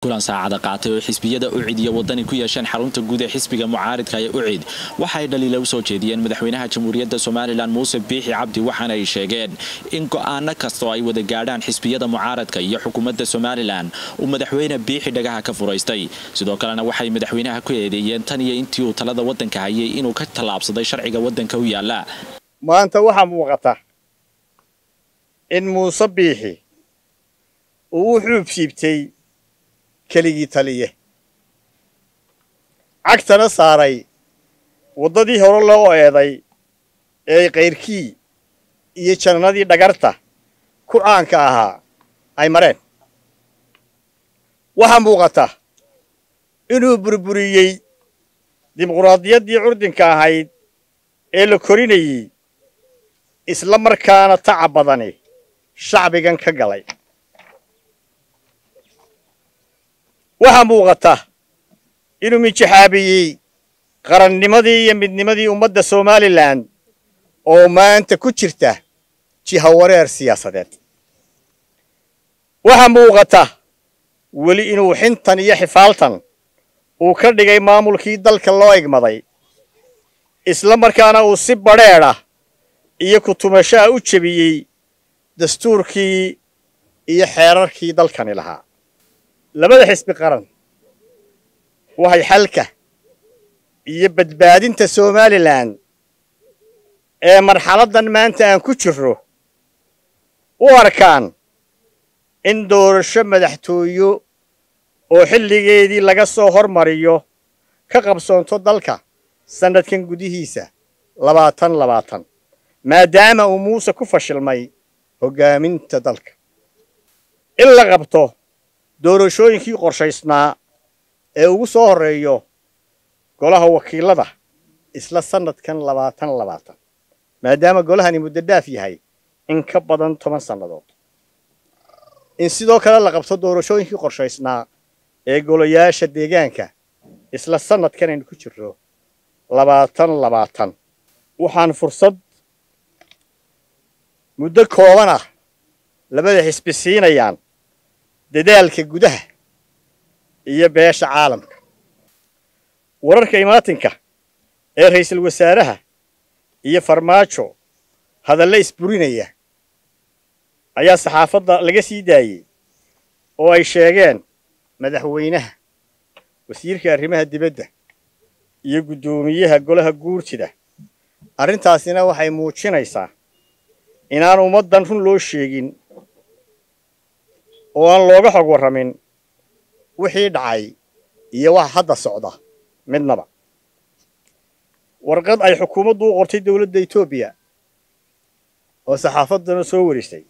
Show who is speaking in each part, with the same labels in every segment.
Speaker 1: kulan saacada qaatay oo xisbiyada ucid iyo wadani ku yeesheen xarunta guud ee xisbiga mucaaridka ee ucid waxaay dhaliila u soo jeediyeen madaxweynaha jamhuuriyadda somalilan muuse biixi cabdi waxaana ay sheegeen in go'aano kastoo ay wada gaadhaan xisbiyada mucaaradka iyo xukuumadda somalilan uu madaxweyne biixi dhagaha ka furaystay sidoo kalena waxay madaxweynaha ku eedeeyeen tan iyo intii uu talada waddanka hayay inuu ka tallaabsaday sharciga waddanka u yaala
Speaker 2: maanta waxaa muuqata in muuse biixi uu u xuub siibtay keligii taliye cagtana saaray waddadii hore loo eeday ee kayrkii iyo jannadii dhagarta ku caanka ahaa ay mareen waxaa muuqata inuu burburiyey dimuquraadiyaddii curdinka ahayd ee la korinayey isla markaana tacab badani shacbigan ka galay waxaa muuqata inuu minjaxaabiyey qarannimadii iyo midnimadii ummadda somalilan oo maanta ku jirta jihawareer siyaasadeed waxaa muuqata weli inuu xintan iyo xifaaltan uu ka dhigay maamulkii dalka loo egmaday isla markaana uu si badrheedha iyo kutumashaha u jebiyey dastuurkii iyo xeerarkii dalkani lahaa labada xisbi qaran waxay xalka iyo badbaadinta somalilan ee marxaladdan maanta aan ku jirro u arkaan in doorasho madaxtooyo oo xilligeedii laga soo hormariyo ka qabsoonto dalka sannadkan gudihiisa labaatan labaatan maadaama uu muuse ku fashilmay hoggaaminta dalka in la qabto doorashooyinkii qorshaysnaa ee ugu soo horreeyo golaha wakiilada isla sannadkan labaatan labaatan maadaama golahani muddo dhaaf yahay in ka badan toban sannadood in sidoo kale la qabto doorashooyinkii qorshaysnaa ee golayaasha deegaanka isla sannadkan aynu ku jirro labaatan labaatan waxaan fursad muddo kooban ah labada xisbi siinayaan dadaalka gudaha iyo beesha caalamka wararka imaatinka ee ra'iisul wasaaraha iyo farmaajo hadalla isburinaya ayaa saxaafadda laga sii daayey oo ay sheegeen madaxweynaha wasiirka arrimaha dibadda iyo guddoomiyaha golaha guurtida arrintaasina waxay muujinaysaa inaan ummaddan run loo sheegin oo aan looga xog warramin wixii dhacay iyo waxa hadda socda midnaba warqad ay xukuumaddu u qortay dowladda etoobiya oo saxaafaddana soo warisay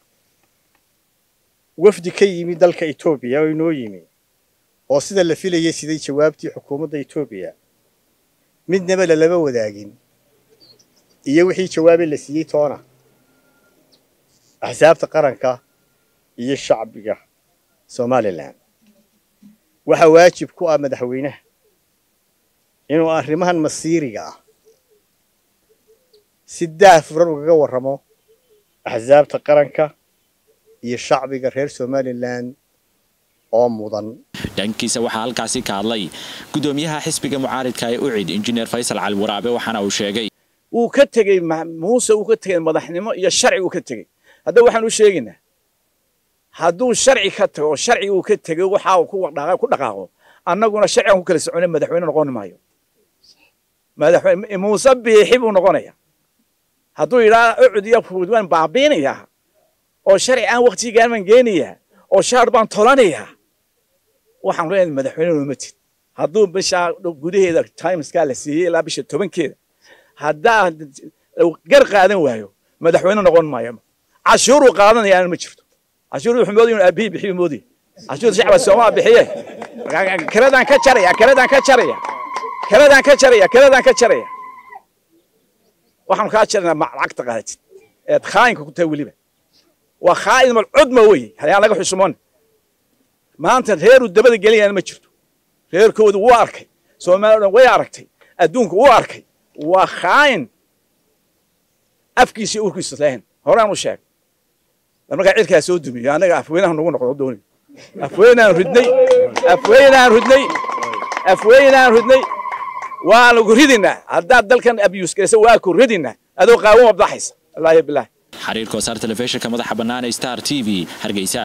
Speaker 2: wafdi ka yimi dalka etoobiya oo inoo yimi oo sida la filayay siday jawaabtii xukuumadda etoobiya midnaba lalama wadaagin iyo wixii jawaabay la siiyey toona axsaabta qaranka iyo shacbiga somalilan waxaa waajib ku ah madaxweynaha inuu arrimahan masiiriga ah si daahfuran ugaga warramo axsaabta qaranka iyo shacbiga reer somalilan oo mudan
Speaker 1: dhankiisa waxaa halkaasi ka hadlay guddoomiyaha xisbiga mucaaridka ee ucid injineer faysal cali waraabe waxaana uu sheegay
Speaker 3: wuu ka tegey muuse uu ka tegey madaxnimo iyo sharci uu ka tegey hadda waxaan u sheegaynaa hadduu sharci ka tago oo sharci uu ka tego waxa uu ku dhaqaaqo annaguna sharcigan ku kala soconay madaxweyne noqon maayo madaxweyne muuse biixi buu noqonaya hadduu yidhaa ucud iyo fuud waan baabiinayaa oo sharci aan waqtigaan baan geenayaa oo shaar baan tolanayaa waxaan leenahay madaxweyne nooma tid hadduu bisha gudaheeda timeskaa la siiyey ilaa bisha tobankeeda haddaa gar qaadan waayo madaxweyne noqon maayo cashuuruu qaadanayaana ma jirto cashuur wuxuu moodaya inuu aabihii bixiyo moodaya cashuur shacba soomaa bixiye keladaan ka jaraya keladaan ka jaraya keladaan ka jaraya keladaan ka jaraya waxaanu kaa jaraynaa lacagta qaadatid eed khaayinka ku tahay weliba waa khaa'in mal cudma weye hayaan laga xusumoon maanta reeruu dabada gelayana ma jirto reerkoodu wuu arkay soomaaliya dhan way aragtay adduunku wuu arkay waa khaa'in afkiisa urkiisa lahayn horaan u sheeg markaa cirkaa soo dumiyo annaga afweynaha nagu noqdo dooni afweynaan ridnay afweynaan ridnay afweynaan ridnay waanu ku ridinaa haddaad dalkan abiyuus garaysa waa ku ridinaa adoo qaawan wabdaxaysa wallaahi bilaahi
Speaker 1: xariir koosaar telefishinka madaxa bannaan ee star t v hargeysa